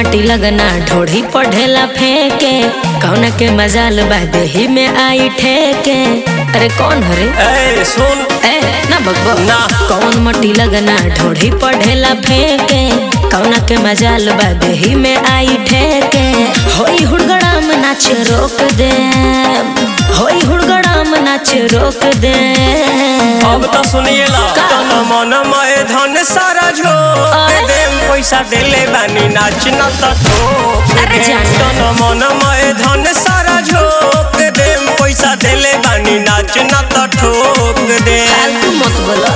मटी लगना ढोढ़ी पढ़ेला फेंके कौना के मजाल बा देही में आई ठेके अरे कौन हरे ए सुन ए ना बकबक ना। कौन मटी लगना ढोढ़ी पढ़ेला फेंके कौना के मजाल बा देही में आई ठेके होई हुड़गड़ाम नाच रोक दे होई हुड़गड़ाम नाच रोक दे अब तो सुनिएला तन मन मय धन सारा झोंक अरे? देम पैसा देले बानी नाच न त ठोक अरे दे। जाने। तन मन मय धन सारा झोंक देम पैसा देले बानी नाच न त ठोक दे फालतू मत बोलो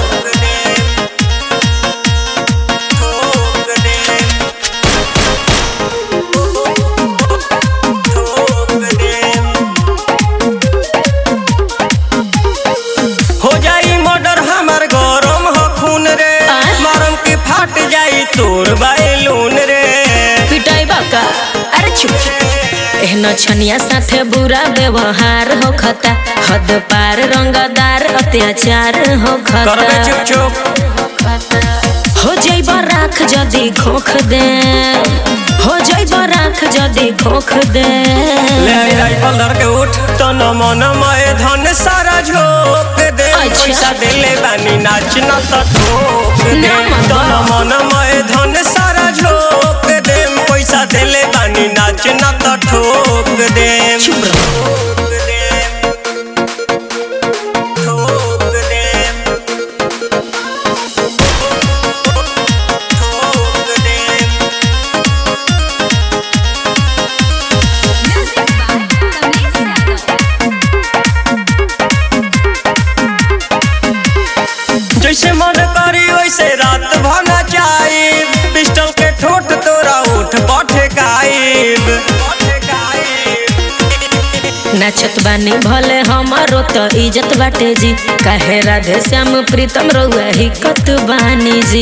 ठोक दे ठोक दे हो जाई मर्डर हमर गरम हो खून रे आय? मरम के फाट जाई तोर बैलून रे पिटाई बाका अरे चुप एहनो छनिया साथे बुरा व्यवहार हो खता हद पार रंगदार अत्याचार हो करबे खता चुप चुप हो जाइब राख जदी खोख दे हो जाइब राख जदी खोख दे ले आई राइफल धर के उठ तन मन मय धन सारा झोंक दे अच्छा। पैसा देले बानी नाच न त ठोक दे ना मामा। तन मन मय धन सारा झोंक दे पैसा देले बानी नाच न त ठोक दे चुप रहो। ठोक दे ठोक दे ठोक दे जैसे मन करी वैसे रात भना चाइब पिस्टल के ठोट तोरा उठ पठे गाइब नाचत बानी भले हमारो तो इज्जत बाटे जी काहे राधे श्याम प्रीतम रउआ हिकत बानी जी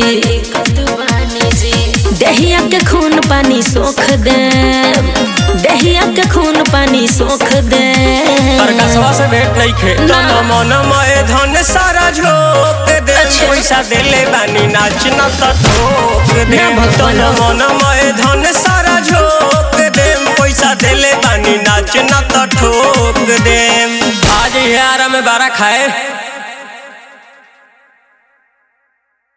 देहिया के खून पानी सोख दे देहिया के खून पानी सोख दे प्रकाशवा से भेंट नहीं खे ना। तन मन मय धन सारा झोंक दे अच्छा। पैसा देले बानी नाच न त ठोक दे ना भगवान। तन मन मय धन सारा झोंक दे पैसा देले बानी नाच न त ठोक दे आज यार में बारा खाए